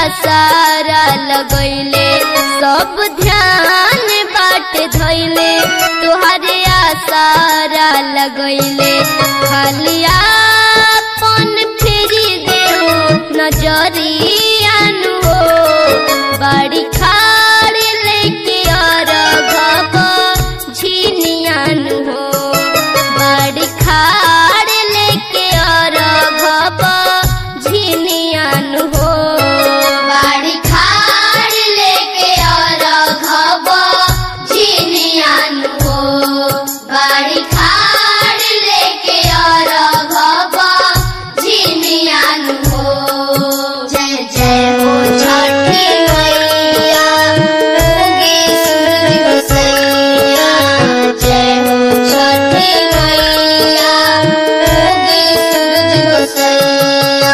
सारा लगैले सब ध्यान बाट धैले तुहरे सारा लगैले खालिया पन फेरी देहो नजरियान हो बाड़ी खाड़ लेके और घब झिनियान हो बाड़ी खाड़ लेके और घब झिनियान हो बाड़ी खाड़ लेके और घब झिनियान हो बाड़ी खाड़ लेके और घब झिनियान हो जय जय हो छठी मैया उगी सूरज गोसैया जय हो छठी मैया उगी सूरज गोसैया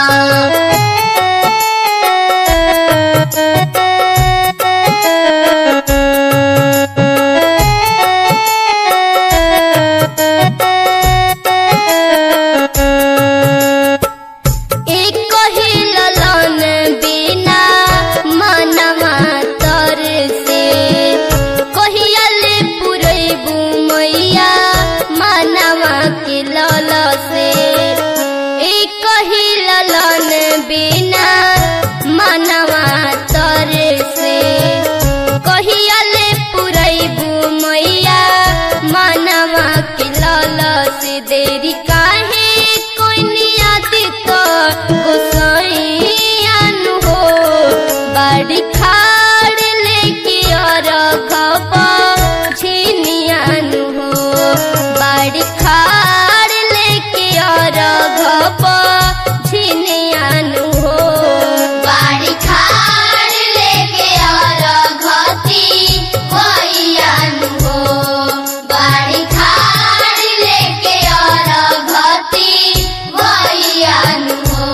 एक ही ललन बिना मनवा तर से कहियल पुरैबू मैया मनवा के लल से एक ही ललन बिना मनवा तर से कहियल पुरैबू मैया मनवा के लल से देरी काहे कोई नियत गोसाइयान हो बाड़ी खाड़ लेके और घपा झिनियान हो बाड़ी खाड़ लेके और घपा झिनियान हो बाड़ी खाड़ लेके और घती भैयान हो बाड़ी खाड़ लेके और घती भैयान हो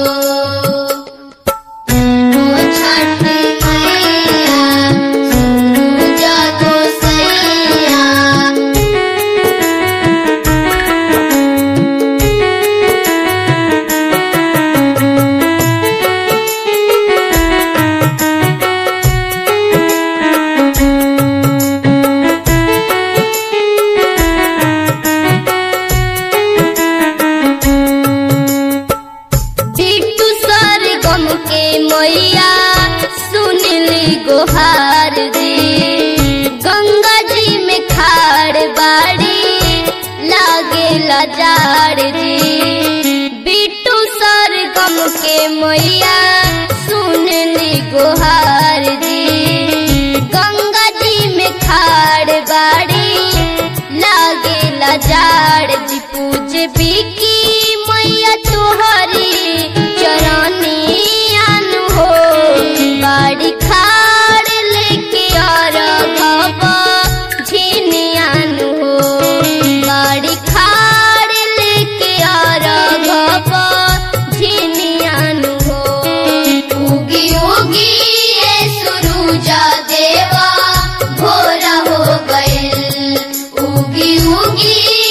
ओ छठी मैया सूरज गोसैया बिट्टू सर गम के मैया सुनली गोहार जी गंगा जी में खाड़ बाड़ी लागे लाजाड़ जी बिट्टू सर गम के मैया सुनली गोहार जी गंगा जी में खाड़ बाड़ी लागे लाजाड़ जी पूज बिकी मैया तुहरी चरनियान हो बाड़ी खाड़ लेके और घबा झिनियान हो बाड़ी खाड़ लेके और घबा झिनियान हो उगी उगी ये सुरुजा देवा भोरा हो गइल उगी उगी